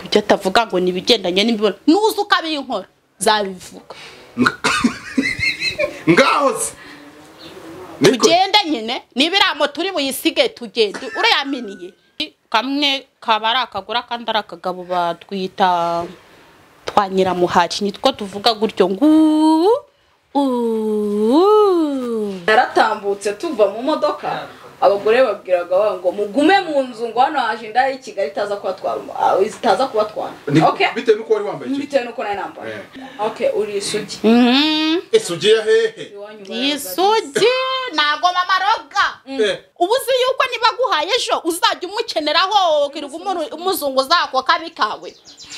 ibyo atavuga ngo ni ibigendanye n'imibonano nuza ukabinkora zabivuga ngaho se Niko- tugende nyine niba iriya moto uri buyisige tugende urayaminiye kamwe kaba ari akagura akandi ari akagabo batwita twa nyiramuhaci nitwo tuvuga gutyo nguu uuu naratambutse tuva mu modoka abagore babwiraga ba ngo mugume mu nzu ngo hano haje indaya y'i kigali itaza kubatwara umu- ah, itaza kubatwara Ni- okay bitewe n'uko wari wambaye icyo bitewe n'uko nari nambaye okay uri isugi Mhm. ese ugiye hehe Iwanyu isugi ntabwo bamaroga Eh, ubu uzi yuko niba aguhaye ejo uzajya umukeneraho wakirirwa umuntu- umuzungu uzako kabi kawe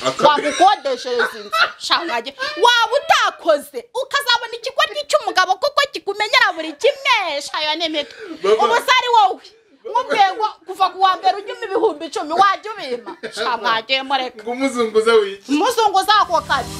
Akabi. wagukodeshereza inzu shangage waba utakoze ukazabona ikigoryi cy'umugabo kuko kikumenyera buri kimwe shayo n'impeta Baba. ubu se ari wowe nk'ubwego kuva ku wa mbere ujyuma ibihumbi icumi wajya ubima shangage mureka ngo umuzunguza wiki umuzungu uzako kabi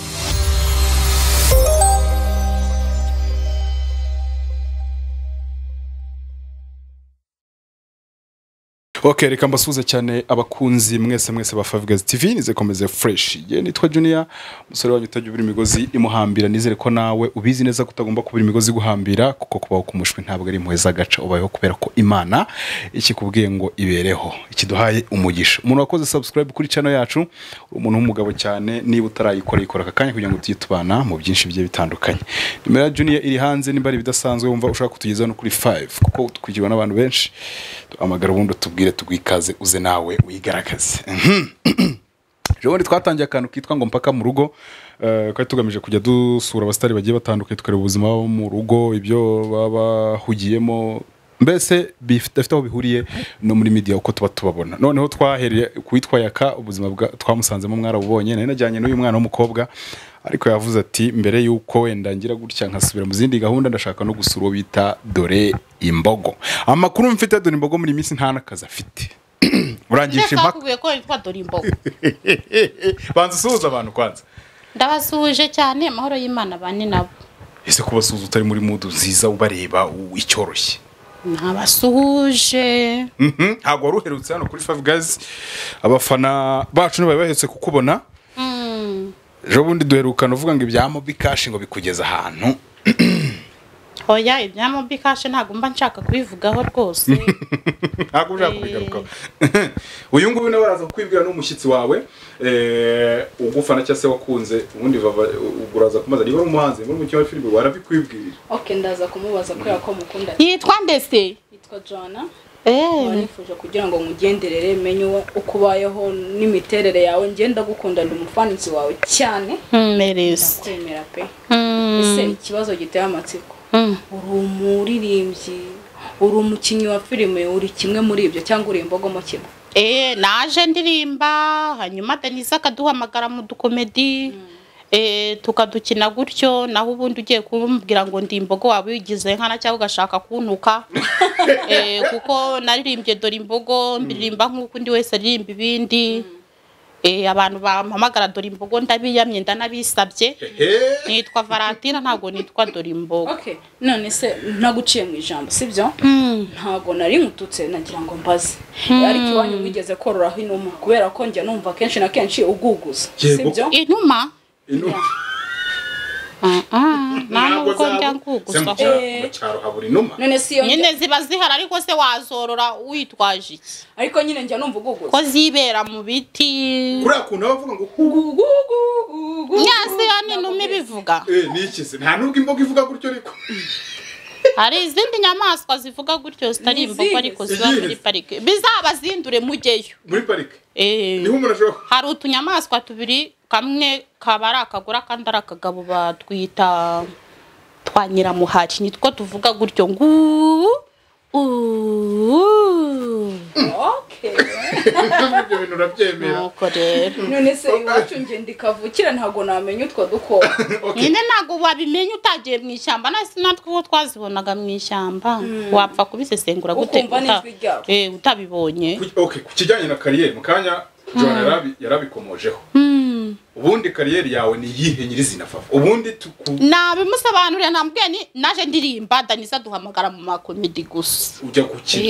ok reka mbasuhuze cyane abakunzi mwese mwese ba favugazi tv nizekomeze fresh ye nitwa junior umusore wanyu utajya ubura imigozi imuhambira nizere ko nawe ubizi neza ko utagomba kubura imigozi iguhambira kuko kubaho k'umushwi ntabwo ari impuhwe z'agaca ubayeho kubera ko imana ikikubwiye ngo ibereho ikiduhaye umugisha umuntu wakoze subscribe kuri channel yacu uri umuntu w'umugabo cyane niba utarayikora yikora aka kanya kugira ngo tujye tubana mu byinshi bigiye bitandukanye nimero ya junior iri hanze nimba ari ibidasanzwe wumva ushaka kutugezaho no kuri 5 kuko twigirwa n'abantu benshi duhamagara ubundi utubwire tugwikaze uze nawe wigaragaze ubundi twatangiye akantu kitwa ngo mpaka mu rugo eh, kari tugamije kujya dusura abasitari bagiye batandukanye tukareba ubuzima bo mu rugo ibyo baba bahugiyemo mbese bidafite aho bihuriye no muri media uko tuba tubabona noneho twahereye kuwitwa yaka ubuzima bwa- twamusanzemo mwarabubonye nari najyanye n'uyu mwana w'umukobwa ariko yavuze ati mbere y'uko wenda ngira gutya nkasubira mu zindi gahunda ndashaka no gusura uwo bita dore imbogo amakuru mfite dore imbogo muri iyi minsi nta n'akazi afite urangisha mbese impaka bakubwiye ko witwa dore imbogo banza usuhuza abantu kwanza ndabasuhuje cyane amahoro y'imana bane nabo ese kubasuhuza utari muri mudu nziza ubareba u- icyoroshye nabasuhuje Mhm, ntabwo wari uherutse hano kuri five guys abafana bacu ntibari bahetse kukubona ejo bundi duherukana uvuga ngo ibya mobi kashi ngo bikugeza ahantu hoya ibya mobi kashe ntabwo mba nshaka kubivugaho rwose ntabwo ushaka kubigarukaho uyu nguyu nawe araza kukwibwira n'umushyitsi wawe eh, ugufana cyangwa se wakunze ubundi bava- ubwo uraza kumubaza niba ari umuhanzi niba ari umukinnyi wa filime warabikwibwira bazi- okay ndaza kumubaza kubera ko mukunda yitwa ndese yitwa Joanna nkaba Eh, nifuje kugira ngo nkugenderere menye uwo- uko ubayeho n'imiterere yawe ngenda gukunda ndi umufaninsi wawe cyane mpereza kwemera pe Mm, ese ikibazo giteye amatsiko mm. uri umuririmbyi uri umukinnyi wa filime uri kimwe muri ibyo cyangwa uri imbogo mu kimwe Eh, naje ndirimba hanyuma denise akaduhamagara mu dukomedi Eh, tukadukina gutyo naho ubundi ugiye kumubwira ngo ndi imbogo waba wigize nkana cyangwa ugashaka kuntuka Eh, kuko naririmbye dore imbogo mbiririmba nk'uko undi wese aririmba ibindi Eh, abantu bampamagara dore imbogo ndabiyamye ndanabisabye nitwa valentina ntabwo nitwa dore imbogo okay none se ntaguciye mu ijambo sibyo ntabwo nari nkututse nagira ngo mbaze ariko iwanyu wigeze kororaho inuma kubera ko njya numva kenshi na kenshi uguguza Yego. sibyo inuma Inu- Ah, ah, nta nubwo zabo- njya se mu ngugusa cyaro- Eh. mu cyaro habura inuma none si iyo nyine ziba zihari ariko se wazorora witwaje iki ariko nyine njya numva uguguza ko zibera mu biti kuriya kuntu aba avuga ngo hugu nyasi ya n'inuma ibivuga eh, ni iki se nta nubwo imboga ivuga gutyo ariko hari izindi nyamaswa zivuga gutyo zitari Ni imbogo izihe? ariko ziba muri Izihe? parike bizabazindure mujyeyo muri parike Eh, niho umuntu ashobora hari utunyamaswa tubiri kamwe kaba ari akagura akandi ari akagabo batwita twa nyiramuhaci nitwo tuvuga gutyo nguu uuu okay kuvuga ibyo bintu urabyemera nuko rero none se iwacu ngenda ikavukira ntabwo namenya utwo dukoko nyine ntabwo wabimenya utagiye mu ishyamba nasi natwe uko twazibonaga mu ishyamba wapfa kubisesengura gute Ukumva uta- n'ijwi ryabyo. eh, utabibonye Ku- okay, ku kijyanye na kariyeri mu kanya john yarabi- yarabikomojeho Hmm. ubundi kariyeri yawe ni iyihe nyirizina fafa ubundi tuku nabimusobanurira nambwiye ni naje ndirimba daniza duhamagara mu makomedi gusa ujya gukina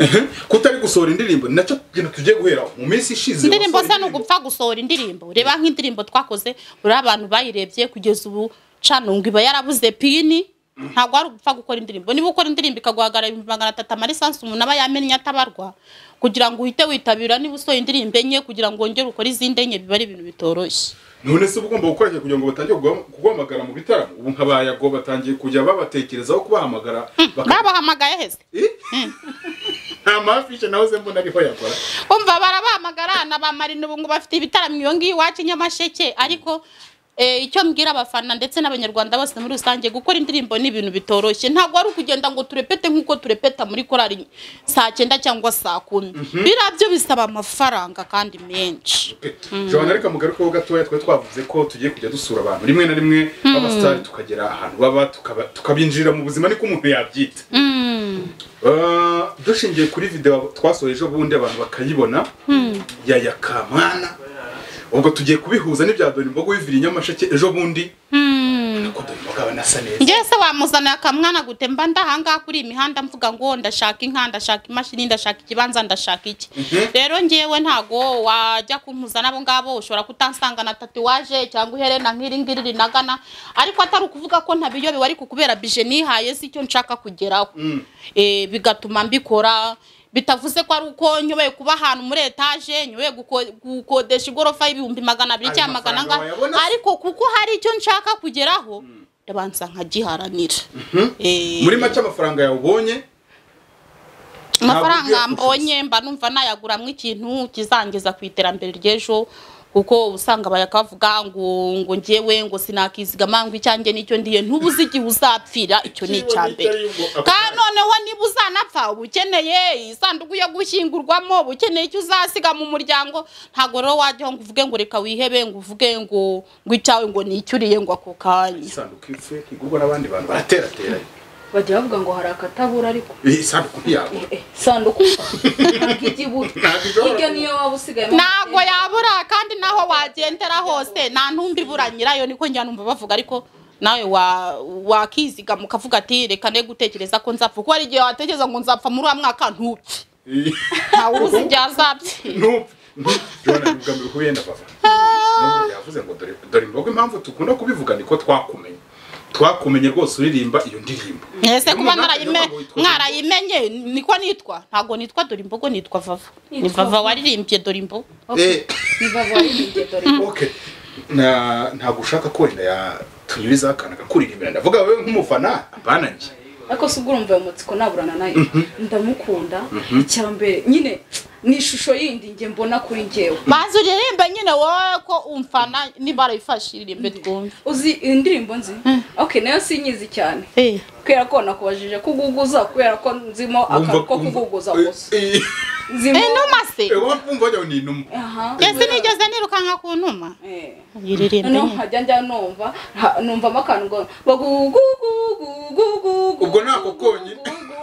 Eh, kutari gusohora indirimbo ni nacyo kintu tugiye guhera mu minsi ishize indirimbo wasohoye se ni ugupfa gusohora indirimbo reba nk'indirimbo twakoze uriya abantu bayirebye kugeza ubu canunga iba yarabuze pini ntabwo ari ugupfa gukora indirimbo niba ukora indirimbo ikaguhagarara ibihumbi magana atatu amalisansi umuntu aba yamennye atabarwa kugira ngo uhite witabira niba usohoye indirimbo enye kugira ngo wongere ukore izindi enye biba ari ibintu bitoroshye none se uba ugomba gukora iki kugira ngo batangire kuguham- kuguhamagara mu bitaramo ubu nka bayago batangiye kujya babatekerezaho kubahamagara baka- babahamagaye hese nta mafishe nawe se mbona ariho yakora umva barabahamagara na ba marina ubu ngo bafite ibitaramo iyo ngiyo iwacu i nyamasheke ariko eh, icyo mbwira abafana ndetse n'abanyarwanda bose muri rusange gukora indirimbo ni ibintu bitoroshye ntabwo ari ukugenda ngo turepete nk'uko turepeta muri korari saa cyenda cyangwa saa kumi biriya byo bisaba amafaranga kandi menshi johan ariko mugarukeho gatoya twari twavuze ko tugiye kujya dusura abantu rimwe na rimwe b'abasitari tukagera ahantu baba tukaba- tukabinjirira mu buzima niko umuntu yabyita Ah, dushingiye kuri video twasohoye ejo bundi abantu bakayibona ya yakamana ubwo tugiye kubihuza n'ibya dore imbogo bivira i nyamasheke ejo bundi nako dore imbogo aba anasa neza njyewe se wamuzanira akamwana gute mba ndahangaha kuri iyi mihanda mvuga ngo ndashaka inka ndashaka imashini ndashaka ikibanza ndashaka iki rero ngewe ntago wajya kumpuza n'abo ngabo ushobora kutansanga na tatuwaje cyangwa iherena nk'iri ngiri rinagana ariko atari ukuvuga ko ntabiyobewe ariko kubera bije nihaye si icyo nshaka kugeraho Eh, bigatuma mbikora bitavuze ko ari uko nyoboye kuba ahantu muri etaje nyoboye guko- gukodesha igorofa y'ibihumbi magana abiri Ayo cyangwa magana mafaranga angahe wayabona se? ariko kuko hari icyo nshaka kugeraho ndabanza nkagiharanira Eh, muri make amafaranga yawe ubonye amafaranga ntabwo ugiye mbonye mba numva nayaguramwo ikintu kizangeza ku iterambere ry'ejo kuko usanga bayakavuga ngo ngo njyewe ngo sinakizigama ngo icyanjye nicyo ndiye ntubuze igihe uzapfira icyo ni icya mbere kandi noneho niba uzanapfa uba ukeneye isanduku yo gushyingurwamo uba ukeneye icyo uzasiga mu muryango ntabwo rero wajyaho ngo uvuge ngo reka wihebe ngo uvuge ngo ngo icyawe ngo ni icyo uriye ngo ako kanya isanduku ipfuye ntigurwa n'abandi bantu baraterateranye bajya bavuga ngo hari akatabura ariko iyi sanduku ntiyabura Eh, sanduku ntabwo ijya ibura Ntabwo ishobora burya niyo waba usigaye ntabwo yabura kandi naho wagendera hose nta ntumbi ibura nyirayo niko njya numva bavuga ariko nawe wa- wakizigama ukavuga ati reka ne gutekereza ko nzapfa kuko hari igihe watekereza ngo nzapfa muri wa mwaka ntupfe ntawe uzi igihe azapfira ntupe jona ubwambere uko yenda papa Nubwo yavuze ngo dore dore imbogo impamvu dukunda kubivuga niko twakumenye twakumenye rwose uririmba iyo ndirimbo ese Iyo kuba umuntu akagira narayime- ngo yitwa mwarayimenye niko nitwa ntabwo nitwa dore imbogo nitwa vava ni Nitwa vava Vava. waririmbye dore imbogo Eh. ntabwo okay na ntabwo ushaka ko wenda yatunyuriza akana kakuririmbira ndavuga wowe nk'umufana apana njye ariko se ubwo urumva ayo matsiko naburana nayo ndamukunda icya mbere nyine ni ishusho yindi njye mbona kuri ngewe bazi uririmbe nyine wowe ko umfana nibarayifashe iririmbe twumve uzi indirimbo nzi ok nayo sinyizi cyane kubera ko nakubajije kuguguza kubera ko nzimo akantu ko kuguguza gusa nzimo inuma se wumva njyawe ni inuma aha ese nigeze nirukanka ku ntuma Eh. yiririmbe noneho nkajya njya numva ha- numvamo akantu ngo bagugugugugugugu Ubwo nako konyine.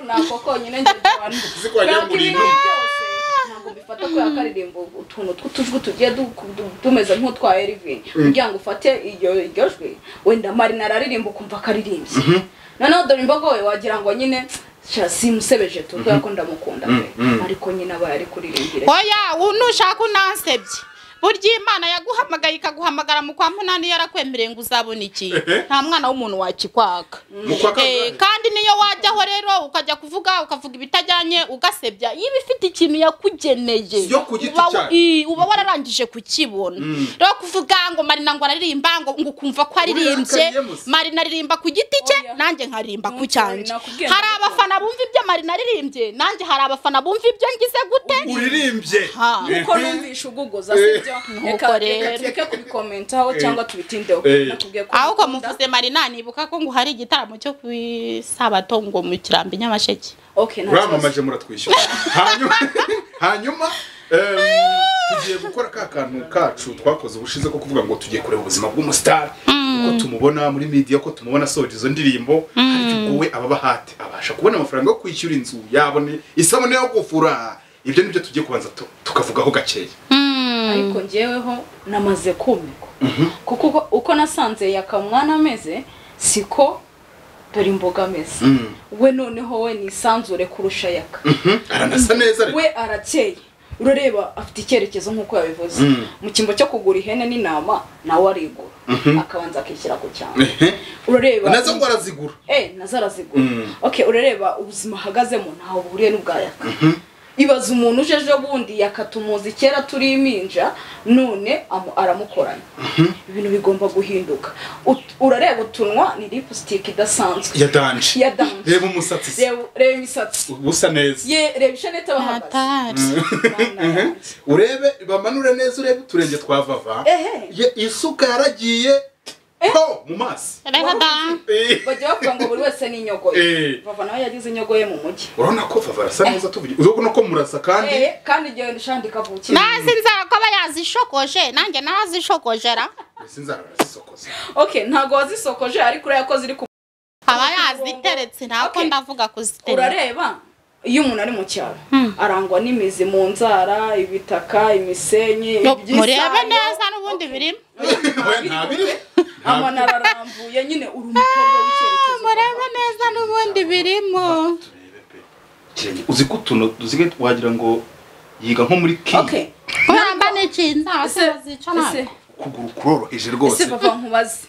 nako konyine njye abantu Uzi ko wagira ngo ni Ibindi inuma. byose ntabwo mbifata ko yakaririmba utuntu tw'utujwi tugiye du- du- tumeze nk'utwa Elvin kugira ngo ufate iryo iryo jwi wenda Marina araririmba ukumva akaririmbye noneho dore imbogo we wagira ngo nyine sha simusebeje tu kubera ko ndamukunda pe ariko nyine aba yari kuririmbira oya ubu nushaka unansebye burya imana yaguhamagaye ikaguhamagara mu kwa munani yarakwemereye ngo uzabona iki nta mwana w'umuntu wakikwaka Mu kwa kabiri. Eh, kandi niyo wajyaho rero ukajya kuvuga ukavuga ibitajyanye ugasebya iyo iba ifite ikintu yakugeneye Si yo ku giti uba- cyayo. i- uba wararangije kukibona rero kuvuga ngo marina ngo araririmba ngo ngo ukumva ko aririmbye Ubirakariye musa. marina aririmba ku giti cye Oya. nanjye nkaririmba ku Ntunsore, cyanjye nakubwiye hari ndabikunda. abafana bumva ibyo marina aririmbye nanjye hari abafana bumva ibyo ngize gute uririmbye Ha. kuko numvisha uguguza sibyo reka rero. reka tureke kubikomentaho cyangwa tubitindeho Eh. nakubwiye ko ahubwo ngukunda. muvuze marina nibuka ko ngo hari igitaramo cyo ku isabato ngo mu kirambi nyamasheke okay nta kibazo. uramamaje muratwishyura hanyuma hanyuma em, tugiye gukora ka kantu kacu twakoze ubushize ko kuvuga ngo tugiye kureba ubuzima bw'umusitari uko tumubona muri media ko tumubona asohora izo ndirimbo ariko ubwo we aba bahate abasha kubona amafaranga yo kwishyura inzu yabone isabune yo gufura ibyo nibyo tugiye kubanza tu- tukavugaho gakeya ariko ngeweho namaze kumikwa kuko uko- uko nasanze yakamwana ameze siko dore imboga ameze we noneho we nisanzure kurusha yaka aranasa neza ariko we arakeye urareba afite icyerekezo nk'uko yabivuze mu cyimbo cyo kugura ihene n'intama nawe arigura akabanza akishyira ku cyangwa urareba nazo ngo arazigura Eh, nazo arazigura Mm. okay urareba ubuzima ahagazemo ntaho buhuriye n'ubwayaka ibaza umuntu uje ejo bundi yakatumuzi kera turi iminja none amu- aramukorana ibintu bigomba guhinduka Ut- urareba utunwa ni lipstick idasanzwe ya danje ya dance reba umusatsi se. reba reba imisatsi usa neza ye reba ishanete abahagaze atari Mana yanjye. urebe bamanure neza urebe uturenge twa vava Ehe. Ye- isuka yaragiye ho mu maso reka da Eh, bajya bavuga ngo buri wese ni inyogoye Eh. vava nawe yagize inyogoye mu mujyi urabona ko vava arasa neza tuvuge urabona ko murasa kandi Eh, kandi igihe ndishandi kavukire nazi inzara ko aba yazishokoje nanjye nazishokojera mbese inzara barazisokoza okay ntago wazisokoje ariko uraya ko ziri ku aba yaziteretse ntabwo Okay. ndavuga kuzitereka urareba iyo umuntu ari mu cyaro arangwa n'imizi mu nzara ibitaka imisenyi No, ibyisayo. murebe neza n'ubundi Okay. birimo we nta biri amanara arambuye nyine uri umukobwa w'icyerekezo murebe neza n'ubundi birimo Kirenge, uzi ko utuntu dusigaye wagira ngo yiga nko muri ki okay kubera mba nikinze inzara ese zica ese nabi ukuguru kuroroheje ese rwose papa nkubaze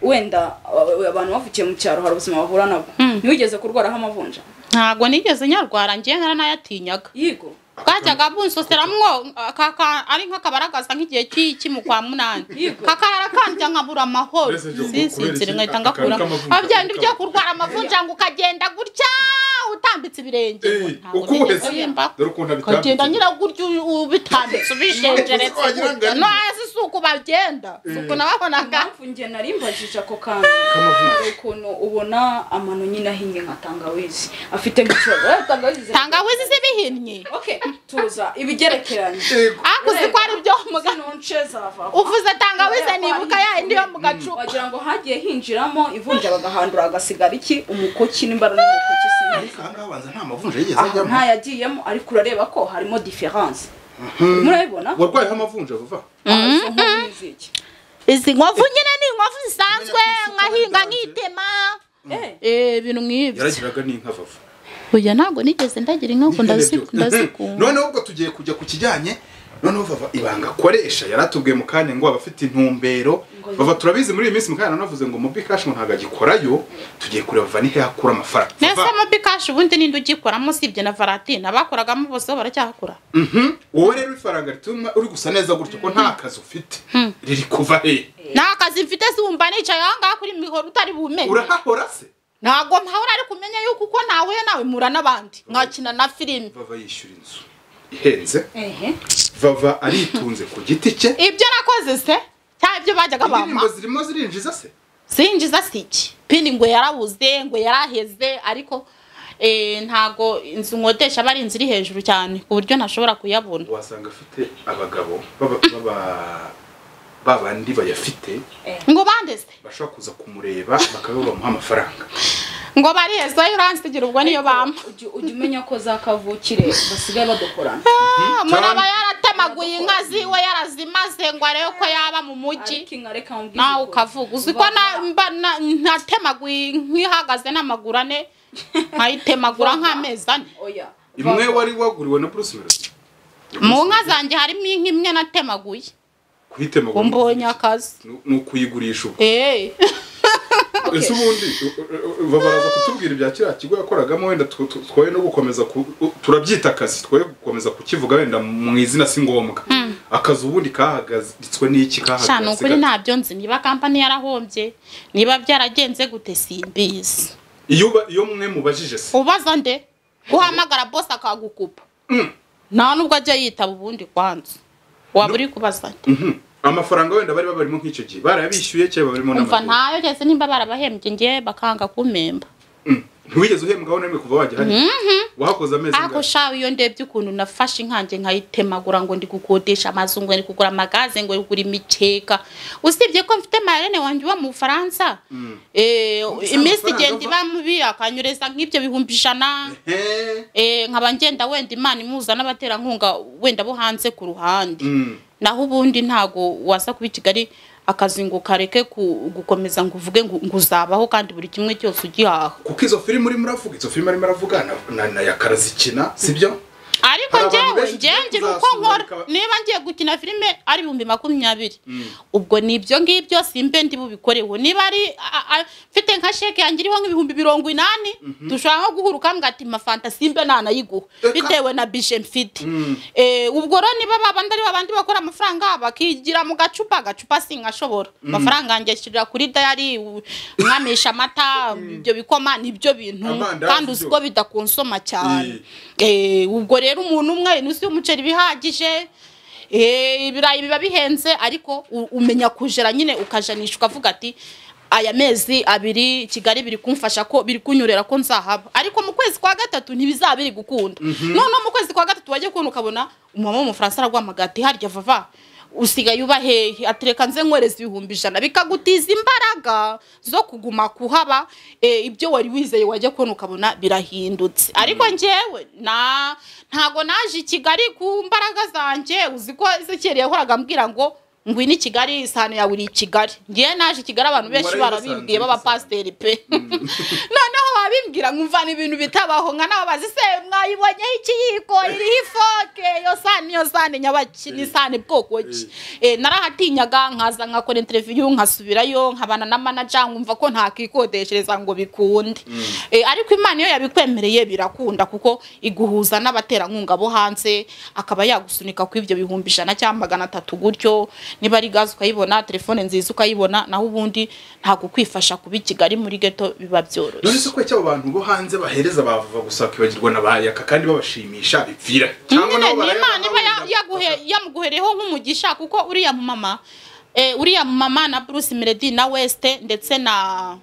wenda uh, abantu bavukiye mu cyaro hari ubuzima bahura nabwo ntiwigeze kurwaraho amavunja ntabwo nigeze nyarwara ngiye naranayatinyaga yigo bwajyaga bunsoseramwo kaka ari nk'akabaragaza nk'igihe cy'iki mu kwa munani Yego. kakarara kandya nkabura amahoro Mbese byo kubera sinsinzira iki- nkahita aka- ngakura aka- kamavunja, abyenda ibyo kamavunja. kurwara amavunja ngo ukagenda gutya utambitse ibirenge ngo Eh, ntabwo uko nigeze uhese mba. dore ukuntu ukagenda abitambitse nyira gutya ubitambitse ubishengeretse Wagira ngo gutya. ari- no hasi si uko bagenda si uko nababonaga impamvu nge narimbajije ako kantu hari ukuntu ubona amano nyine ahinnye nka tangawizi afite nk'ikibazo Eh, tangawizi ziri- tangawizi zibihinnye okay tuza ibigerekeranye Yego. akuzi ko ari byo mu ga- sinonce zavaho uvuze tangawizi nibuka ya yindi yo mu gacupa wagira ngo hagiye hinjiramo ivunja bagahandura hagasigara iki umukoki n'imbara n'umukoki sinzi aha ngaha banza nta mavunja yigeze aha ajyamo nta yagiyemo ariko urareba ko harimo diferanse murabibona warwayeho amavunja vuba Aha, izo nkovu ni iziki? izi nkovu nyine ni inkovu zisanzwe Menya ko nkahinga zidanje. nkitema Eh, Eh, ibintu nk'ibyo yaragiraga n'inka vava oya ntabwo nigeze ndagira inka ngo ndazi- ndazikunda noneho ubwo tugiye kujya ku kijyanye noneho vava ibanga akoresha yari atubwiye mu kanya ngo abafite intumbero Ngo- vava turabizi muri iyi minsi mu kanya nanavuze ngo mobi cash ngo ntabwo agikorayo tugiye kureba vava nihe yakura amafaranga nese Vava, mobi kashi ubundi ninde ugikoramo usibye na varatine abakoragamo bose bo baracyakora mhm, wowe rero ifaranga rituma uri gusa neza gutyo ko nta kazi ufite riri kuva he nta kazi mfite siwumva nicaye aho ngaho kuri mihoro utari bumenye urahahora se ntabwo mpahora ariko umenye yuko uko ntahuye nawe mura n'abandi nkakina na filime vava yishyura inzu ihenze ehe. vava aritunze ku giti cye ibyo nakoze se cyangwa ibyo bajyaga bampa indirimbo zirimo zirinjiza se sinjiza si iki pindi ngo yarabuze ngo yaraheze ariko eh, ntago inzu nkodesha aba ari inzu iri hejuru cyane ku buryo ntashobora kuyabona wasanga afite abagabo baba- baba- babandi bayafite ngo bandeze bashobora kuza kumureba bakaba bamuha amafaranga ngo bariheze uransigira ubwo niyo bampa Ujya ujya umenya ko za kavukire basigaye badukorana Ah, umuntu aba yaratemaguye inka ziwe yarazimaze ngo arebe ko yaba mu mujyi ariko inka reka mubwize nawe ukuri. ukavuga uzi ko na- Vava- mba- na- natemaguye nk'ihagaze n'amaguru ane nkayitemagura nk'amezi ane oya imwe Vava. wari waguriwe na bruce melody mu nka zanjye harimo inka imwe natemaguye kuyitemagura ngo mbonye akazi ni- ni ukuyigurisha ubu eee Okay. ese ubundi u- u- u- babaraza kutubwira ibya kiriya kigo yakoragamo wenda twe- twe- twoye no gukomeza ku- u- turabyita akazi twoye gukomeza kukivuga wenda mu izina si ngombwa akazi ubundi kahagaritswe n'iki shana kahahagaritse ukuri ntabyo nzi niba kampani yarahombye niba byaragenze gute simbizi iyo uba- iyo mwe mubajije se ubaza nde uhamagara bose akagukupa nta nubwo ajya yitaba ubundi kwanza waba uri kubaza nde Mhm. amafaranga wenda bari babarimo nk'icyo gihe barayabishyuye cyangwa barimo umva n'amadeni ntayo geze nimba barabahembye ngewe bakanga kumpemba Mm. ntiwigeze uhembwaho na rimwe kuva wajya hano wahakoze amezi ako angahe? shawe iyo ndebye ukuntu nafashe inkange nkayitemagura ngo ndi gukodesha amazu ngo ndi kugura amagaze ngo ndi kugura imikeka usibye ko mfite marene wanjye uba mu bufaransa Eh, Ubusanzwe iminsi amafaranga igenda ava- iba mubi akanyereza nk'ibyo bihumbi ijana He. eh, nkaba ngenda wenda imana imuza n'abaterankunga wenda bo hanze ku ruhande Mm. naho ubundi ntago waza kuba i kigali akazinguka areke ku- gukomeza ngo uvuge ngo ngo uzabaho kandi buri kimwe cyose ugihaha kuko izo filime urimo uravuga izo filime arimo aravuga na- na- na yakara zikina sibyo ariko Hari abantu njyewe benshi tugiye njyewe ngira uko kuzasura nkora bikaba- niba ngiye gukina filime ari ibihumbi makumyabiri ubwo ni ibyo ngibyo simbe ndi bubikoreho niba ari a- a- mfite nka sheke yanjye iriho nk'ibihumbi mirongo inani dushaka nko guhura ukambwira ati mafanta simbe ntanayiguha Eka. bitewe na bije mfite Eh, ubwo rero niba babandi ari babandi bakora amafaranga bakigira mu gacupa agacupa singashobora amafaranga yanjye ashyirira kuri dayari u- mwamisha amata ibyo bikoma nibyo bintu Amandazi kandi uzi byo. ko bidakonsoma cyane Eh, ubwo rero umuntu umwe inusi y'umuceri bihagije ibirayi biba bihenze ariko u- umenya kujera nyine ukajanisha ukavuga ati aya mezi abiri kigali biri kumfasha ko biri kunyurera ko nzahaba ariko mu kwezi kwa gatatu ntibizaba biri gukunda noneho mu kwezi kwa gatatu wajya kubona ukabona umumama w'umufaransa araguhamagara ati harya vava usigaye uba hehe atereka nze nkwereza ibihumbi ijana bikagutiza imbaraga zo kuguma kuhaba eh, ibyo wari wizeye wajya kubona ukabona birahindutse ariko njyewe na ntago naje i kigali ku mbaraga zanjye uzi ko zekeri yahoraga ambwira ngo ngwino i kigali isahani yawe iri i kigali ngewe naje i kigali abantu benshi Warayibasanze barabimbwiye gusa. b'abapasiteri pe noneho babimbwira nkumva ni ibintu bitabaho nka nawe bazi se mwayibonyeho ikiyiko iriho ifoke iyo sahani iyo sahani nyabaki ni sahani bwoko ki Eh, narahatinyaga nkaza nkakora interiviyu nkasubirayo nkabana na manaja nkumva ko ntakikodeshereza ngo bikunde Eh, ariko imana iyo yabikwemereye birakunda kuko iguhuza n'abaterankunga bo hanze akaba yagusunika ku ibyo bihumbi ijana cyangwa magana atatu gutyo niba ari gaze ukayibona telefone nziza ukayibona naho ubundi ntabwo kwifasha kuba i kigali muri geto biba none byoroshye se kuki abo bantu bo hanze bahereza bavuga gusa bakibagirwa na bayaka kandi babashimisha bipfira cyangwa nyine nabo ni barayabona imana iba ya- bakabona. yaguhe- yamuguhereyeho nk'umugisha kuko uriya mumama eh, uriya mumama na bruce melody na weste ndetse na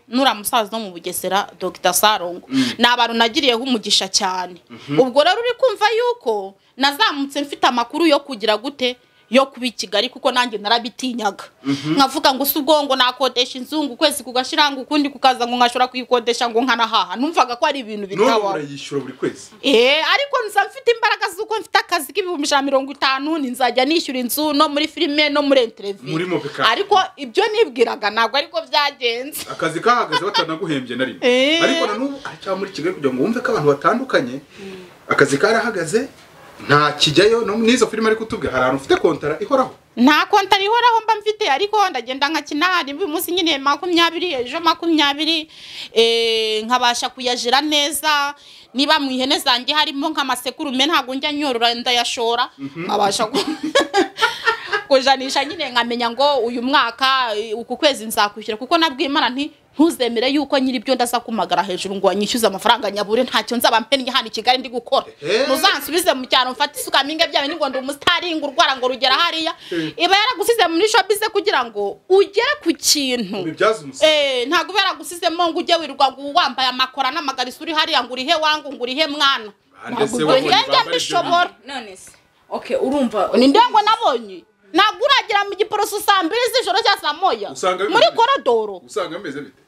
nura musaza wo mu bugesera dr sarongo ni abantu nagiriyeho umugisha cyane ubwo rero uri kumva yuko nazamutse mfite amakuru yo kugira gute yo kuba i kigali kuko nanjye narabitinyaga nkavuga ngo si ubwo ngo nakodesha inzu ngo ukwezi kugashira ngo ukundi kukaza ngo nkashobora kuyikodesha ngo nkanahaha numvaga ko ari ibintu none bitabaho urayishyura buri kwezi Eh, ariko nza mfite imbaraga z'uko mfite akazi k'ibihumbi ijana na mirongo itanu ni nzajya nishyura inzu no muri filime no muri Muri entereviyu Mobica. ariko ibyo nibwiraga ntabwo ariko byagenze akazi kahagaze batanaguhembye na rimwe Eh. ariko na n'ubu ari cyangwa muri kigali kugira ngo wumve ko abantu batandukanye akazi karahagaze nta kijyayo no n'izo filime ari kutubwira hari ahantu ufite kontara ihoraho nta konta rihoraho mba mfite ariko ndagenda nkakina rimwe uyu munsi nyine makumyabiri ejo makumyabiri eh, nkabasha kuyajira neza niba mu ihene zanjye harimo nk'amasekurume ntabwo njya nyorora ndayashora nkabasha ku- kujanisha nyine nkamenya ngo uyu mwaka eh, uku kwezi nzakwishyura kuko nabwiye imana nti ntuzemere yuko nyiri ibyo ndaza kumagara hejuru ngo wanyishyuze amafaranga nyabure ntacyo nzaba mpennye hano i kigali ndi gukora Ehe. muzansubize mu cyaro mfate isuka mpinga byawe ngo ndi umusitari ngo urwara ngo rugera hariya iba yaragusize muri shopize kugira ngo ugere ku kintu bibyaza umusaruro Eh, ntabwo uba yaragusizemo ngo ujye wirirwa ngo wambaye amakora n'amagariso uri hariya ngo urihe wangu ngo urihe mwana Bande ntabwo se ubwo wabonye njye njya bambara ibyo mbishobora none se okay urumva ni nde ngo nabonye ntabwo uragera mu giporoso saa mbiri z'ijoro cyangwa saa moya Usanga bimeze muri bite? korodoro usanga ameze bite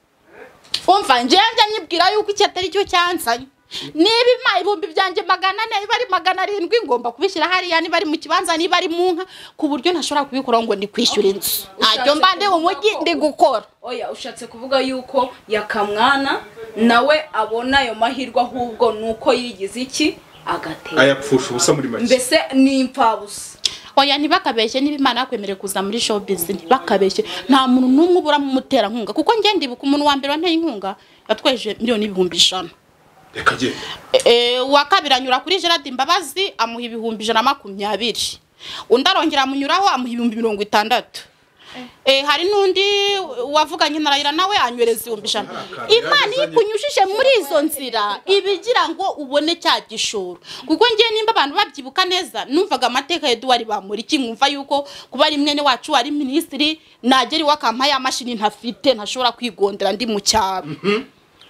umva njyewe njya nyibwira yuko iki atari cyo cyanzanye niba ima ibihumbi byanjye magana ane biba ari magana arindwi ngomba kubishyira hariya niba ari mu kibanza niba ari mu nka ku buryo ntashobora kubikora ngo ndi kwishyura inzu ntacyo mba ndi mu mujyi ndi gukora oya ushatse kuvuga yuko yakamwana nawe abona ayo mahirwe ahubwo ni uko yigize iki agatera ayapfusha ubusa muri make mbese ni impfabusa oya ntibakabeshye niba imana yakwemereye kuza muri showbiz ntibakabeshye nta muntu n'umwe ubura mu muterankunga kuko njye ndibuka umuntu wa mbere wanteye inkunga yatweje miliyoni n'ibihumbi ijana reka genda Eh, uwa kabiri anyura kuri gerard imbabazi amuha ibihumbi ijana na makumyabiri undi arongera amunyuraho amuha ibihumbi mirongo itandatu Eh, hari n'undi wavuganye na Raila nawe anyohereza ibihumbi ijana Hari akantu imana iyo yagezanye. ikunyujije muri izo nzira ibigira ngo ubone cya gishoro kuko ngewe nimba abantu babyibuka neza numvaga amateka ya eduwari bamuriki nkumva yuko kuba ari mwene wacu ari minisitiri nagera iwe akampa ya mashini ntafite ntashobora kwigondera ndi mu cyaro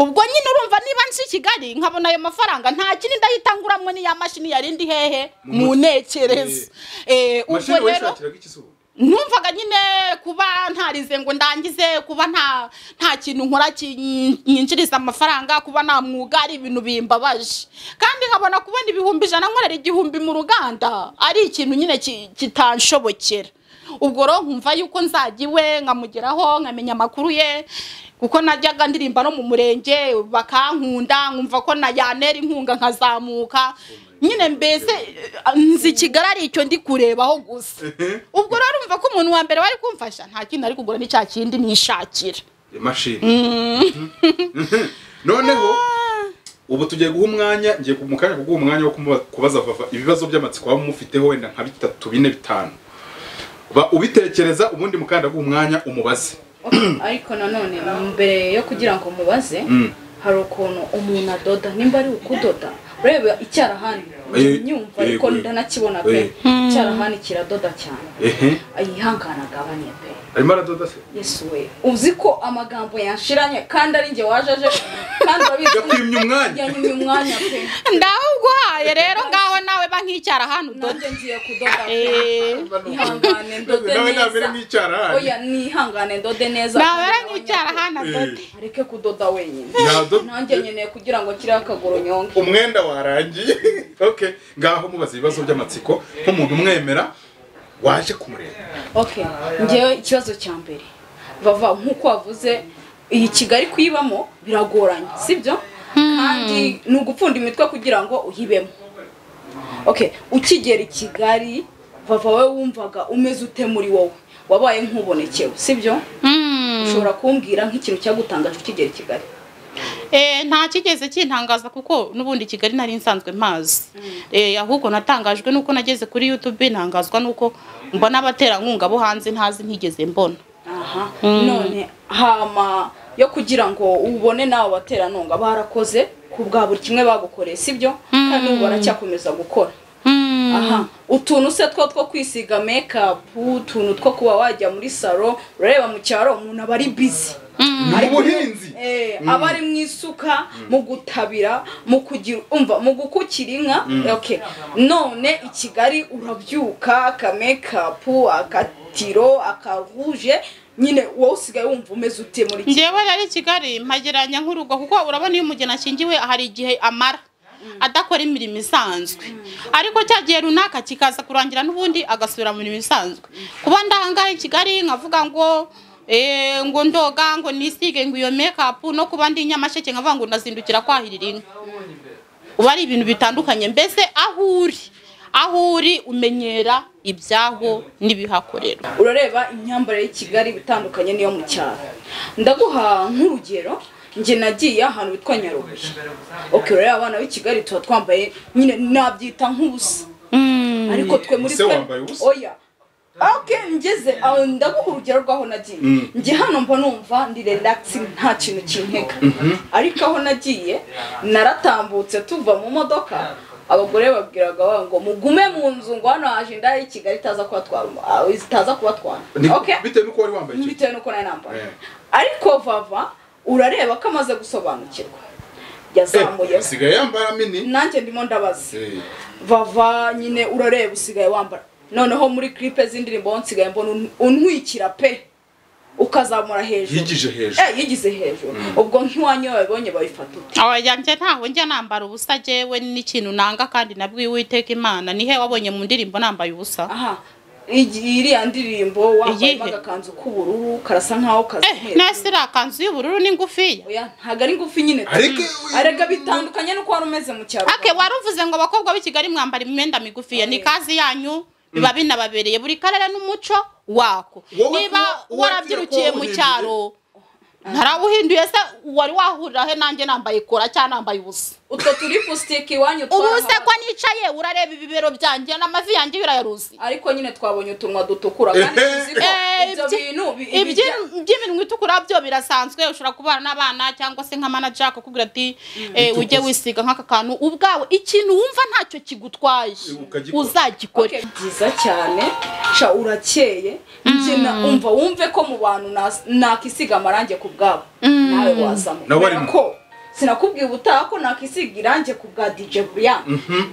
ubwo nyine urumva niba nsi kigali nkabona ayo mafaranga nta kindi ndahita nguramo n'iya mashini yarindi hehe mu ntekerezo Eh, ubwo mashini rero wayishakiraga iki se ubundi numvaga nyine kuba ntarize ngo ndangize kuba nta nta kintu nkora nyinjiriza amafaranga kuba nta mwuga ari ibintu bimbabaje kandi nkabona kubona ibihumbi ijana nkorera igihumbi mu ruganda ari ikintu nyine ki- kitanshobokera ubwo rero nkumva yuko nzajya iwe nkamugeraho nkamenya amakuru ye kuko najyaga ndirimba no mu murenge bakankunda nkumva ko na yanera inkunga nkazamuka nyine mbese eh, nzi kigali ari icyo ndi kurebaho gusa ubwo rero urumva ko umuntu wa mbere wari kumfasha nta kintu ari kugura ni cya kindi nishakira imashini noneho ubu tugiye guha umwanya ngiye ku- mu kanya ko guha umwanya wo kumuba- kubaza vava ibibazo by'amatsiko waba mufiteho wenda nka bitatu bine bitanu Ba- ubitekereza ubundi mukanda guha umwanya umubaze ariko nanone mbere yo kugira ngo mubaze Mm. hari ukuntu umuntu adoda nimba ari ukudoda ureba icyarahani Eh, nyumva eh, ariko eh. ndanakibona pe Eh. icyarahani kiradoda cyane ehe yihangana agabanye pe arimo aradoda se yesu we uzi ko amagambo yanshiranye kandi ari njye waje aje kandi urabizi yakwimye umwanya yanyumye umwanya pe ndawuguhaye rero ngaho nawe ba nk'icyara hano udoda nanjye ngiye kudoda pe Eh. ihangane ndode nawe nabere neza nk'icyarahani oya nihangane ndode neza nabera nk'icyara hano adode Eh, areke kudoda wenyine yadoda. nanjye nkeneye kugira ngo kiriho akaguru nyonge umwenda warangiye okay ngaho mubaza ibibazo by'amatsiko nk'umuntu umwemera waje kumureba okay ngewe ikibazo cya mbere bava nk'uko wavuze iyi kigali kuyibamo biragoranye sibyo kandi ni ugupfunda imitwe kugira ngo uyibemo okay ukigera i kigali bava wowe wumvaga umeze ute muri wowe wabaye nk'ubonekewe sibyo ushobora kumbwira nk'ikintu cyagutangaje ukigera i kigali Eh, nta kigeze kintangaza kuko n'ubundi kigali nari nsanzwe mpazi Eh, ahubwo natangajwe n'uko nageze kuri youtube ntangazwa n'uko mbona abaterankunga bo hanze ntazi ntigeze mbona aha none hama yo kugira ngo ubone nawe bateranunga barakoze ku bwa buri kimwe bagukoreye sibyo kandi ubu baracyakomeza gukora aha utuntu se two two kwisiga mekapu utuntu two kuba wajya muri salo urareba mu cyaro umuntu aba ari bizi ni ubuhinzi Eh, aba ari mu isuka mu gutabira mu kugira umva mu gukukira inka okay none i kigali urabyuka akamekapu akatiro akaruje nyine wowe usigaye wumva umeze ute muri iki njyewe rero i kigali mpagereranya nk'urugo kuko urabona iyo umugeni ashyingiwe hari igihe amara adakora imirimo isanzwe ariko cya gihe runaka kikaza kurangira n'ubundi agasubira mu mirimo isanzwe kuba ndahangaye i kigali nkavuga ngo eh, ngo ndoga ngo nisige ngo iyo mekapu no kuba ndi i nyamasheke nkavuga ngo ndazindukira kwahirira inka uba ari ibintu bitandukanye mbese aho uri aho uri umenyera ibyaho n'ibihakorerwa urareba imyambarire y'i kigali bitandukanye n'iyo mu cyaro ndaguha nk'urugero njye nagiye ahantu bitwa nyarubuye okay urareba abana b'i kigali tuba twambaye nyine nabyita nk'ubusa ariko twe muri Ese twe wambaye ubusa? oya ok ngeze aho ndaguha urugero rw'aho nagiye njye hano mba numva ndi relaxing nta kintu kintega ariko aho nagiye naratambutse tuva mu modoka abagore babwiraga ba ngo mugume mu nzu ngo hano haje indaya y'i kigali itaza kubatwara umu- ah, itaza kubatwara Ni- okay bitewe n'uko wari wambaye icyo bitewe n'uko nari nambaye Eh. ariko vava urareba ko amaze gusobanukirwa yazamuye Eh, asigaye yambara mini nanjye ndimo ndabaza Eh, vava nyine urareba usigaye wambara noneho muri clipe z'indirimbo nsigaye mbona un- untwikira pe ukazamura hejuru yigije hejuru eh yigize hejuru ubwo nk'iwanyu iyo babibonye babifata ute abayanjye ntaho njya nambara ubusa jewe n'ikintu nanga kandi nabwo uwiteka imana nihe wabonye mu ndirimbo nambaye ubusa aha igi- iriya ndirimbo wambayemo Iyihe? agakanzu k'ubururu karasa nkaho eh kazimira nese iriya kanzu y'ubururu ni ngufiya oya ntabwo ari ngufi nyine pe. ariko arega bitandukanye n'uko wari umeze mu cyaro ake wari uvuze ngo abakobwa b'i kigali mwambara imyenda migufiya ni kazi yanyu biba binababereye buri karere n'umuco wako Wowe niba kuba- warabyirukiye kuba mu wahinduye. cyaro ntarawuhinduye se wari wahurira he nanjye nambaye kora cyangwa nambaye ubusa utwo turi pusitike iwanyu ubu se twarahawe. ko nicaye urareba ibibero byanjye n'amavi yanjye birayaruzi ariko nyine twabonye utunwa dutukura kandi Eh, tuzi ko Eh, ibyo ibyi- bintu bi- bijya- iby'iminwa itukura byo birasanzwe ushobora kubana n'abana cyangwa se nka manager akakubwira ati eh, ujye wisiga nk'aka kantu ubwawe ikintu wumva ntacyo kigutwaye Ukagikora. uzagikore Okay, byiza cyane sha urakeye njye na- umva wumve ko mu bantu nas- nakisiga amarangi ku bwabo nawe wazamo Nawe Kubera arimo. ko sinakubwiye ubutaha ko nakisiga irangi ku bwa dj brian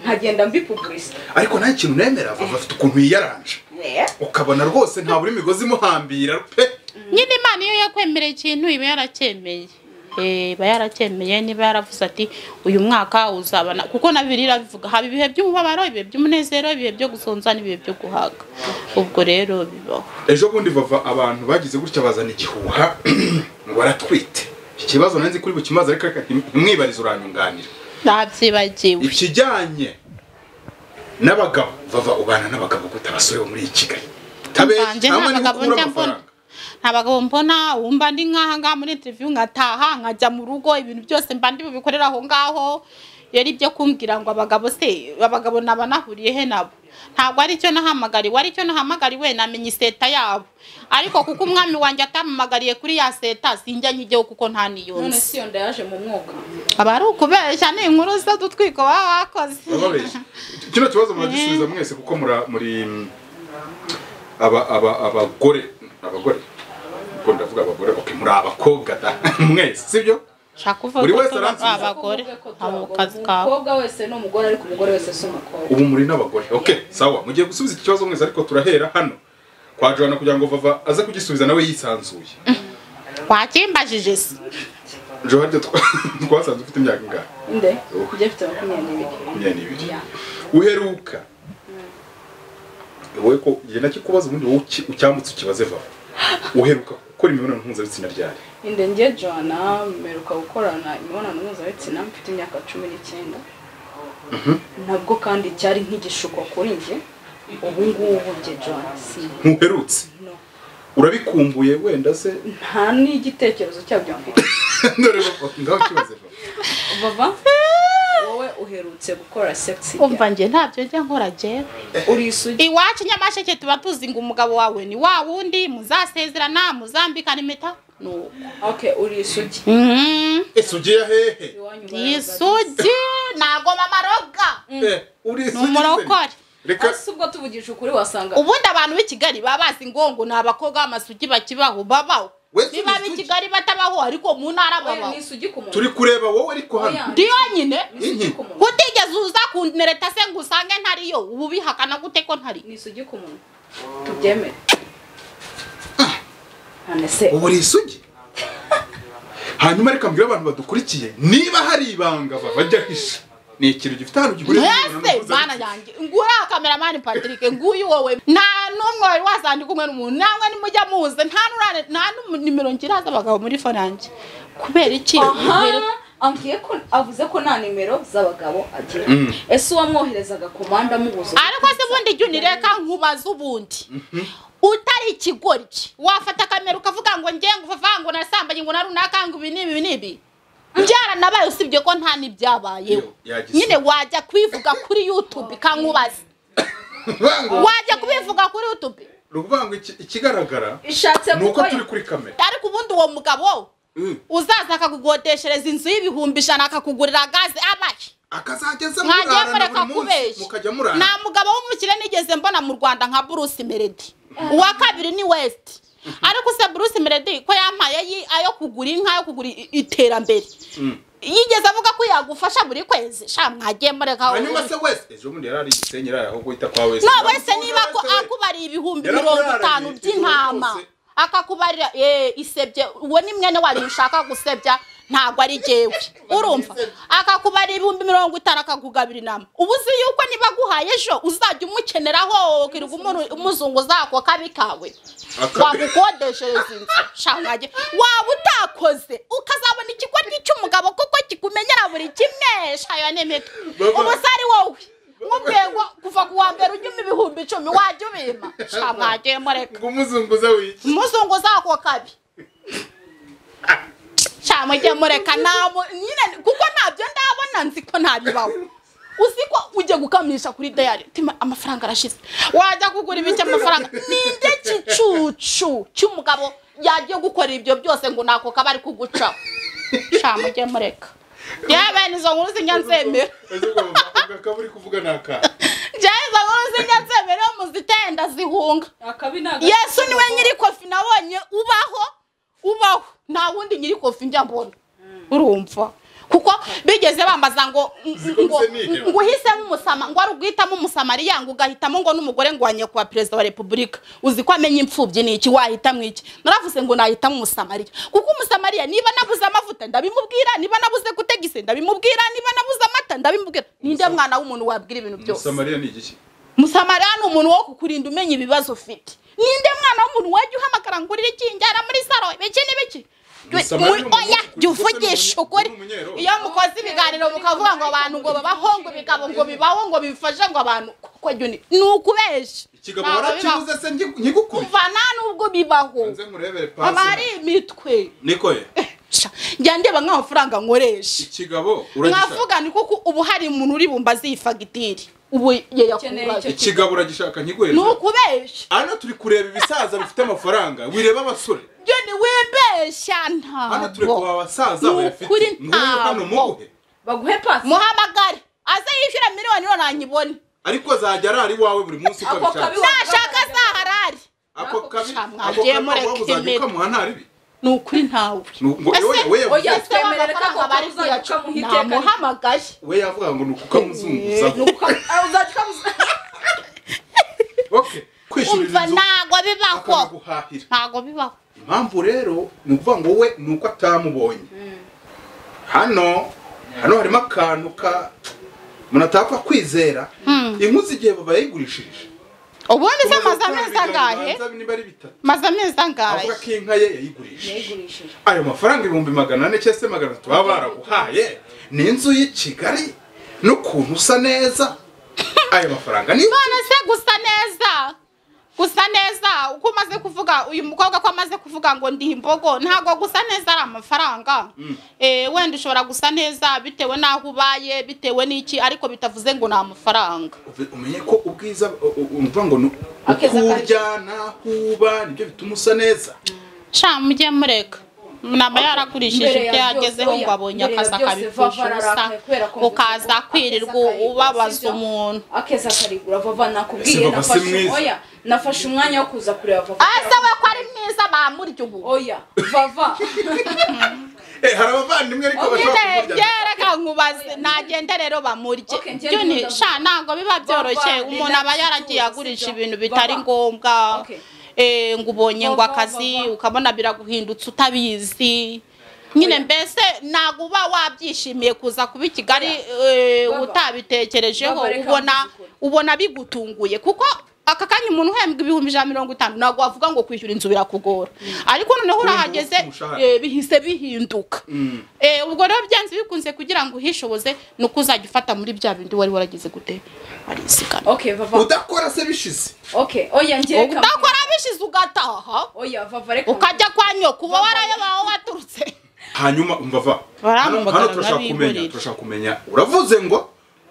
nkagenda mbipuburisita ariko nta kintu nemera vava afite ukuntu yiyaranje ukabona rwose ntabura imigozi imuhambira pe nyine imana iyo yakwemereye ikintu iba yaracyemeye Eh, iba yaracyemeye niba yaravuze ati uyu mwaka uzabana kuko na bibiliya irabivuga haba ibihe by'umubabaro ibihe by'umunezero ibihe byo gusonza n'ibihe byo guhaga ubwo rero bibaho ejo bundi bava abantu bagize gutya bazana igihuha ngo baratwite iki kibazo nanze kuri bukimaze ariko reka ntim- ntimwibarize uranyunganira ntabyibagiwe ikijyanye n'abagabo vava ubana n'abagabo gute abasore bo muri iyi kigali Tabeshya, Mvanje nta mwanya wo n'abagabo kubura njya mbona amafaranga. nta bagabo mbona wumva ndi nk'aha ngaha muri interview nkataha nkajya mu rugo ibintu byose mba ndi bubikorera aho ngaho yari ibyo kumbwira ngo abagabo se abagabo naba nahuriye he nabo ntabwo ari cyo nahamagariwe ari cyo nahamagariwe namenye iseta yabo ariko kuko umwami wanjye atampamagariye kuri ya seta sinjya njyeho kuko nta none niyonze si yonda yaje mu mwuka aba ari ukubeshya ni inkuru z'udutwiko baba bakoze bababeshya kino kibazo muragisubiza mwese kuko mura- muri aba- aba- abagore abagore ubwo ndavuga abagore okay muri abakobwa da mwese sibyo ushaka kuvuga Buri ko wese tuba aransubiza. abagore Kuko uvuga ko abo turi kazi abagabo. kawe umukobwa wese ni umugore ariko umugore wese si umukobwa ubu muri n'abagore okay sawa mugiye gusubiza iki kibazo mwese ariko turahera hano kwa Joanna kugira ngo vava aze kugisubiza nawe yisanzuye wakimbajije se Joanna twa- twasanze ufite imyaka ingahe inde ujya afite makumyabiri makumyabiri n'ibiri uheruka wowe ko njye nakikubaza ubundi wowe uki- ucyambutse ukibaze vava uheruka gukora imibonano mpuzabitsina ryari inde njye jana mperuka gukorana imibonano mpuzabitsina mfite imyaka cumi n'icyenda nabwo kandi cyari nk'igishuko kuri njye ubu ngubu njye jana si ntuherutse no. urabikumbuye wenda se nta n'igitekerezo cyabyo mfite dore bava- ngaho kibaze vava bava wowe uherutse gukora segisi umva njye ntabyo njya nkora njyewe urisugi iwacu nyamasheke tuba tuzi ngo umugabo wawe ni wa wundi muzasezerana muzambikana impeta ni uwo okay urisugi Mhm. ese ugiye hehe iwanyu isugi ntago mamaroga Eh, uri ni umurokore reka Ese ubwo tuvugije ukuri wasanga ubundi abantu b'i kigali baba bazi ngo ngo ni abakobwa b'amasugi bakibaho babaho We si niba ab'i isugi. kigali batabaho ariko mu ntara Oya, babaho ni isugi ku muntu turi kureba wowe ariko Oya, hano ni ndiyo nyine isugi ku muntu kutigeze uza kunereta se ngo usange ntariyo ubu bihakana gute ko ntari ni isugi ku muntu tubyemere none se ubu uri isugi hanyuma reka mbwira abantu badukurikiye niba hari ibanga baba bajya hisha ni ikintu gifite ahantu gihuriye Mbese mana yanjye nguriya kameramani Patrick nguyu wowe nta n'umwe wari wasandika umwe n'umuntu namwe nimujya muze nta n'urane nta n'umwe ngira haza abagabo muri fo nanjye kubera iki aha ambwiye ko avuze ko nta nimero z'abagabo agira ese uwamwoherezaga komanda amubuza ariko se ubundi jya unireka nkubaza ubundi utari ikigori wafata kamera ukavuga ngo njye ngo vava ngo nasambanye ngo na runaka ngo ibi n'ibi n'ibi byaranabaye usibye ko nta n'ibyabayeho nyine wajya kubivuga kuri youtube ikankubaza wajya kubivuga kuri youtube ruvango ikigaragara ishatse ni uko gukora turi kuri kamera ariko ubundi uwo mugabo Mm. uzaza akakugodeshereza inzu y'ibihumbi ijana akakugurira gaze abaye akazajya aza ntajya mureka murarana buri munsi kubeshya mukajya murarana nta mugabo w'umukire nigeze mbona mu rwanda nka bruce melody uwa kabiri ni west ariko se bruce melody ko yampaye yi- ayo kugura inka yo kugura i- iterambere yigeze avuga ko yagufasha buri kwezi sha mwagiye mureka hanyuma se wese ejo bundi yari ari igisenyi yari aho guhita kwa wese no wese niba ko akubariye ibihumbi Yarakuraranye, mirongo itanu ijoro by'intama ryose. akakubarira eh, isebye uwo ni mwene wari ushaka gusebya ntabwo ari jyewe urumva akakubarira ibihumbi mirongo itanu akakugabira inama ubu uzi yuko niba aguhaye ejo uzajya umukeneraho kirirwa umuntu- umuzunguza ako kabi kawe wagukodeshereza inzu shangaje waba utakoze ukazabona ikikoryi cy'umugabo kuko kikumenyera buri kimwe shayo n'impeta Baba. ubu se ari wowe nk'ubwego kuva ku wa mbere unyuma ibihumbi icumi wajya ubima shangaje mureka ngo umuzunguza wiki umuzunguza ako kabi shamujye mureka nabo nyine kuko ntabyo ndabona nzi ko ntabibaho uzi ko ujya gukamisha kuri dayari tima amafaranga arashize wajya kugura ibiki amafaranga ninjye kicucu cy'umugabo yagiye gukora ibyo byose ngo nako kaba ari kugucaho shamujye mureka yewe bene izo nkuru zijya nzemera ejo ngo akaba uri kuvuga ni akana jewe izo nkuru zijya nzemera muzitenda zihunga akabi ntabwo yesu niwe nyiri kofi nabonye ubaho ubaho nta wundi nyiri kofi njya mbona urumva kuko bigeze bambaza ngo Ziko ngo usenike. ngo uhise nk'umusama ngo wari uguhitamo umusamariya ngo ugahitamo ngo n'umugore ngo wanye kuba perezida wa repubulika uzi ko amenya imfubyi ni iki wahitamo iki naravuze ngo nahitamo umusamariya kuko umusamariya niba nabuze amavuta ndabimubwira niba nabuze gutegisa ndabimubwira niba nabuze amata ndabimubwira ninde mwana w'umuntu wabwira ibintu byose musamariya ni igiki musamariya ni umuntu wo kukurinda umenya ibibazo ufite ninde mwana w'umuntu wajya uhamagara ngo urire iki njyana muri saro iki n'ibiki Musamariya Muri- ni umuntu oya ufite jya uvugisha umuntu- ukuri uri umunyerobe. iyo mukoze ibiganiro mukavuga ngo abantu ngo babaho ngo ibigabo ngo bibaho ngo bifashe ngo abantu kuko jyuni ni ukubeshya ikigabo Ntabwo bibaho. warakibuze se ngi- nkigukure kuva nta n'ubwo bibaho nze nkurebere haba pasi hari imitwe niko ye Sha, njya ndeba nk'amafaranga nkoresha ikigabo uragishaka mwavuga ni kuko ubu hari umuntu uri bumbaze iyi fagitire ubu ye Ukeneye yakubaza icyo ikigabo uragishaka ni nkiguhereza ukubeshya hano turi kureba ibisaza bifite amafaranga wireba abasore jyuni wibeshya hano turi kureba ntabwo abasaza Ni bayafite ukuri nguyu hano ntabwo. muhe baguhe pasi muhamagare aze yishyura miliyoni none anyibone ariko azajya arara iwawe buri munsi uko Ako kabi abishaka wa- nashaka azaharare ako kabi Sha, ako mwagiye kabi mureka waba uzajya impeta. ukamuha nta ribi ni ukuri ntawe Ni uku- ngo Ese- we- we yavuze oya, ati, twemerera ko ako bari kabuza kuyaca ukamuha iteka. namuhamagaye we yavuga ngo ni ukukamuzunguzaho uzajya ukamuza okay kwishyurira umva inzu ntago bibaho akanaguhahira ntago bibaho impamvu rero ni ukuvuga ngo we ni uko atamubonye hano hano harimo akantu ka umuntu atapfa kwizera inkwi z'igihe babayigurishije ubundi se amaze amezi angahe niba ari bitatu maze amezi angahe avuga ko inka ye yayigurishije yayigurishije ayo mafaranga ibihumbi magana ane cyangwa se magana atatu baba baraguhaye ni inzu y'i kigali n'ukuntu usa neza ayo mafaranga ni none se gusa neza gusa neza uko umaze kuvuga uyu mukobwa ko amaze kuvuga ngo ndi imbogo ntabwo gusa neza ari amafaranga Eh, wenda ushobora gusa neza bitewe n'aho ubaye bitewe n'iki ariko bitavuze ngo ni amafaranga Uve- umenye ko ubwiza u- u- umva ngo ni Akeza uko kari- urya n'aho uba nibyo bituma usa neza sha mujye mureka naba yaragurishije Mbere ya ibyo byose, yagezeho ngo oya, abonye mbere ya akazi byose, akabipfusha vava ubusa ararakaye kubera ko ukaza mvuze ko kwirirwa akeza karigura, ubabaza sibyo? umuntu akeza karigura vava nakubwiye Ese Vava si nafashe mwiza? oya nafashe umwanya wo kuza kureba vava ase we ko ari mwiza bamurya ubu oya vava Eh, hari abavandimwe ariko bashobora kumurya reka nkubaze nagende rero bamurye Okay, njye byoni nkunda- sha ntabwo biba byoroshye Baba, umuntu aba relax, yaragiye sibyo? agurisha ibintu bitari Baba. ngombwa Okay. Eh, ngo ubonye ngo Baba, akazi baba. ukabona biraguhindutse utabizi nyine mbese ntabwo uba wabyishimiye kuza kuba i kigali eh, Baba. utabitekerejeho Baba, reka ubona mbikore. ubona bigutunguye kuko aka kanya umuntu uhembwa ibihumbi ijana na mirongo itanu ntabwo wavuga ngo kwishyura inzu birakugora ariko noneho Kuri ubu urahageze ufite umushahara. eh, bihise bihinduka Eh, ubwo rero byanze bikunze kugira ngo uhishoboze ni uko uzajya ufata muri bya bindi wari waragize gute warizigama okay vava udakora se bishize okay oya njye reka udakora bishize ugataha oya vava reka ukajya kwa nyoka uba warayobaho waturutse hanyuma umva va hano Barampamagara hano turashaka kumenya nk'abihorera. turashaka kumenya uravuze ngo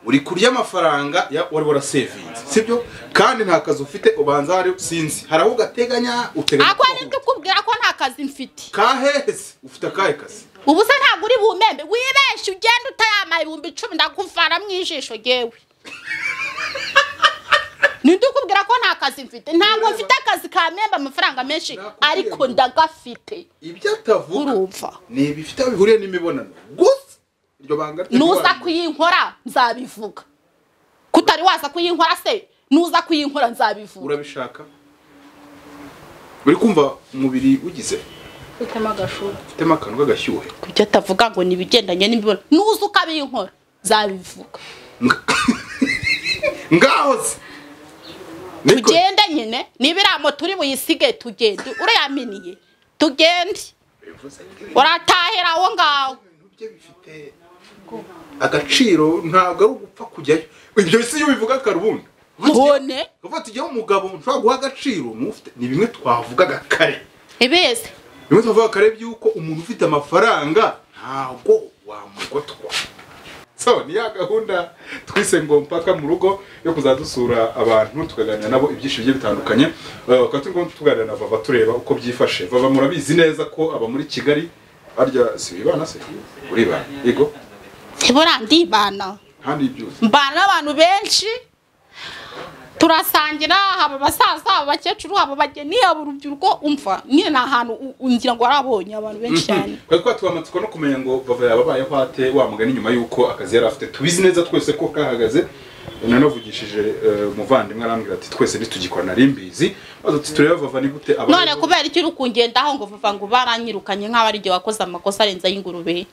uri kurya amafaranga ya- wari warasevinze sibyo kandi nta kazi ufite ubanza hari sinzi hari aho ugateganya uteganya ako kubaho. nibyo ukubwira ko nta kazi mfite kahehe se ufite akahe kazi ubu se ntabwo uri bumembe wibeshye ugenda utayamara ibihumbi icumi ndaguvana mu ijisho ryewe ninde ukubwira ko nta kazi mfite ntabwo mfite akazi ka membe amafaranga menshi Nakubwiye ariko ngo- ndagafite ibyo atavuga urumva ni ibifite aho bihuriye n'imibonano gusa iryo banga rye nuza ntiwamenya. kuyinkora nzabivuga kutari waza kuyinkora se nuza kuyinkora nzabivuga urabishaka uri kumva umubiri ugize utema agashuka ufitemo akantu k'agashyuhe kubyo atavuga ngo ni ibigendanye n'imibonano nuza ukabinkora nzabivuga ngaho se Niko- tugende nyine niba iriya moto uri buyisige tugende urayaminiye tugende uratahera aho ngaho ibintu bye bifite agaciro ntabwo ari ugupfa kujyayo ibyo si iyo bivuga karubundi ntone uvuga tujyaho umugabo nshobora guha agaciro n'ufite ni bimwe twavugaga kare ibeze bimwe twavugaga kare by'uko umuntu ufite amafaranga ntabwo wamugotwa so ni ya gahunda twise ngo mpaka mu rugo yo kuzajya dusura abantu tukaganira nabo ibyinshi bigiye bitandukanye Eh, bakaba turi kumwe tuganira na vava tureba uko byifashe vava murabizi neza ko aba muri kigali arya si wibana se uribana yego ntibura ndibana kandi byose mbana n'abantu benshi turasangira haba abasaza haba abakecuru haba abageni haba urubyiruko umva nyine ni ahantu u- u- ngira ngo harabonye abantu benshi cyane twari twatuye amatsiko no kumenya ngo bava yababayeho ate wa mugani nyuma y'uko akazi yari afite tubizi neza twese ko kahagaze nanavugishije eh, umuvandimwe arambwira ati twese ntitugikora nari mbizi maze ati turebe vava ni gute abayeho." none kubera iki uri kungendaho ngo vuva ngo baranyirukanye nk'aho ari igihe wakoze amakosa arenze ay'ingurube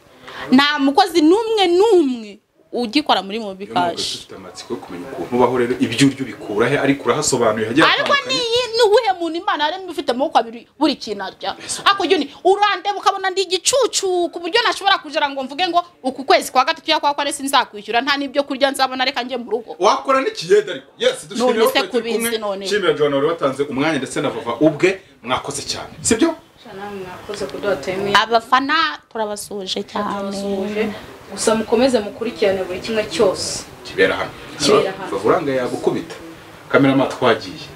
nta mukozi n'umwe n'umwe ugikora muri mobi Niyo mpamvu kashi dufite amatsiko yo kumenya ukuntu ubaho rero ibyo urya ubikura he ariko urahasobanuye hagiye ariko niyi n'uwuhe muntu imana yaremye ufite amaboko abiri buri kintu arya hakurya undi urandeba ukabona ndi igicucu ku buryo nashobora kugira ngo mvuge ngo uku kwezi kwa gatatu cyangwa kwa kane sinzakwishyura nta n'ibyo kurya nzabona reka njye mu rugo wakora n'ikiyede ariko yes dushimira None se abatari turi kubizi kumwe. none. nshimira john wari watanze umwanya ndetse na vava ubwe mwakoze cyane sibyo namwe mwakoze kuduha tayime abafana turabasuhuje cyane turabasuhuje gusa mukomeze mukurikirane buri kimwe cyose kibera hano Kibera hano. vava uranga yagukubita kamerama twagiye